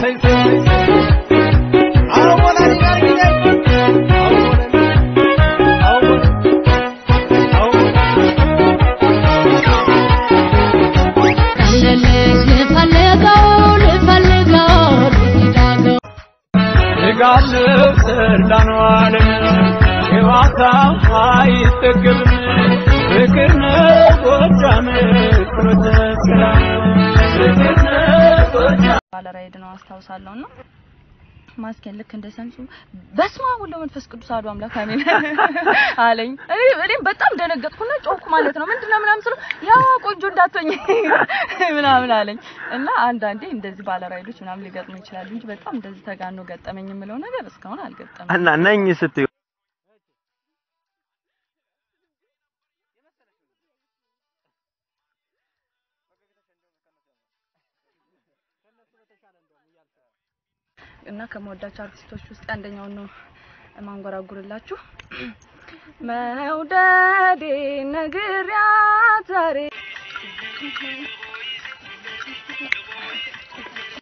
ሰይ ሰይ አሁን አዲጋር ጊዜ አሁን አሁን አሁን ጋለው ሰርዳኗል የዋታ አይጠገብም ፍቅር ነው ጎጃም ፍኖተ ሰላም ፍቅር ነው ጎጃም ባለራይድ ነው አስታውሳለሁ እና ማስኬን ልክ እንደ ሰምሱ በስመ አብ ወወልድ ወመንፈስ ቅዱስ አሐዱ አምላክ አሜን አለኝ። እኔ እኔም በጣም ደነገጥኩና ጮኩ ማለት ነው። ምንድነው ምናምን ስለው ያ ቆንጆ እንዳትሆኝ ምናምን አለኝ እና አንዳንዴ እንደዚህ ባለራይዶች ምናምን ሊገጥሙ ይችላሉ እንጂ በጣም እንደዚህ ተጋኖ ገጠመኝ የምለው ነገር እስካሁን አልገጠመኝ። እና ነኝ ስትዩ እና ከመወዳቸው አርቲስቶች ውስጥ አንደኛውን ነው ማንጎራጉርላችሁ። መውደዴ ነግሪያት ዛሬ